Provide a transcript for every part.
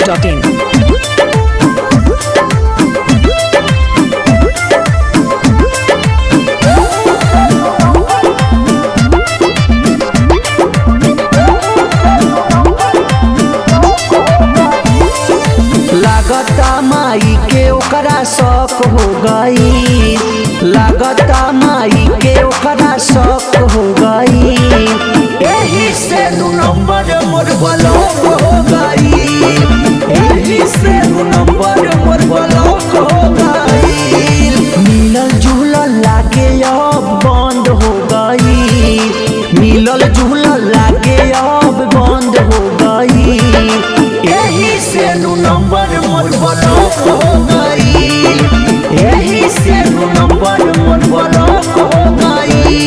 masti.in. लागता माई के ओकरा शौक हो गई लागता माई के ओकरा शौक हो गई एही से दू नंबर मोर ब्लॉक हो गई एही से दू नंबर मोर ब्लॉक हो गई मिलल जुलल लागे अब बंद हो गई मिलल जुलल लागे अब बंद हो गई यही से दू नंबर मोर ब्लॉक हो गई यही से दू नंबर मोर ब्लॉक हो गई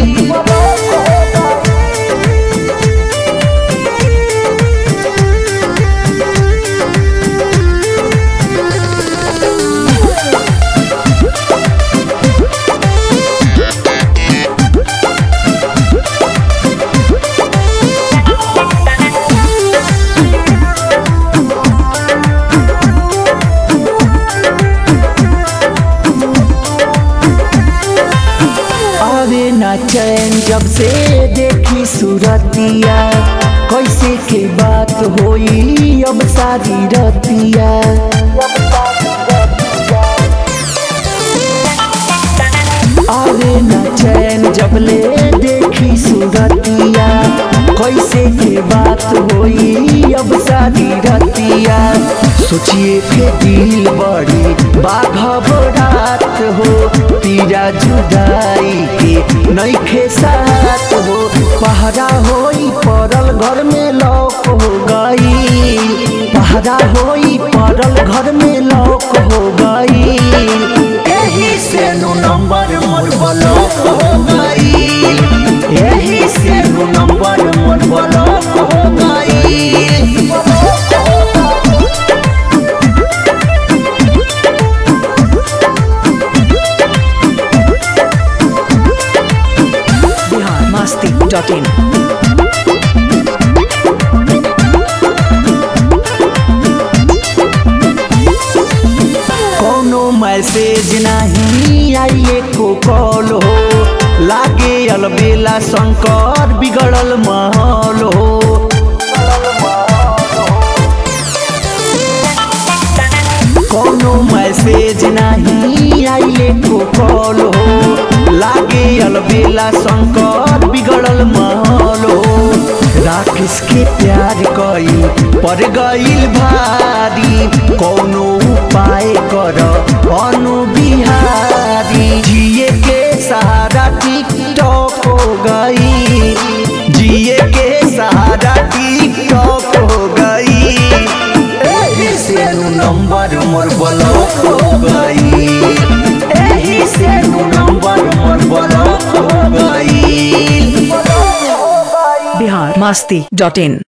आवे ना चैन जब से देखी सूरतिया कैसे के बात होई अब सारी रतिया आवे ना चैन जब ले देखी सूरतिया कैसे के बात होई अब सारी रतिया सोचिए के दिल बड़ी बाघबरात हो पीरा जुदाई के नईखे साथ हो पहरा होई पड़ल घर में लौक हो गई पहरा होई पड़ल घर में लौक हो गई यही से दू नंबर मोर ब्लॉक हो गई यही से दू नंबर मोर ब्लॉक हो गई Bihar masti.in. कोनो मैसेज नहीं आइए को कॉल हो लागे अलबेला शंकर बिगड़ल माहौल हो कोनो मैसेज नहीं आइए को कॉल हो लागे अलबेला शंकर बिगड़ल माहौल हो राकेश के प्यार कई पर गईल भारी कोनो उपाय कर अनु बिहारी जिए के सहारा टिकटॉक हो गई जिए के सहारा टिकटॉक हो गई एही से दू नंबर मोर ब्लॉक हो गई एही से दू नंबर मोर ब्लॉक हो गई Bihar masti.in.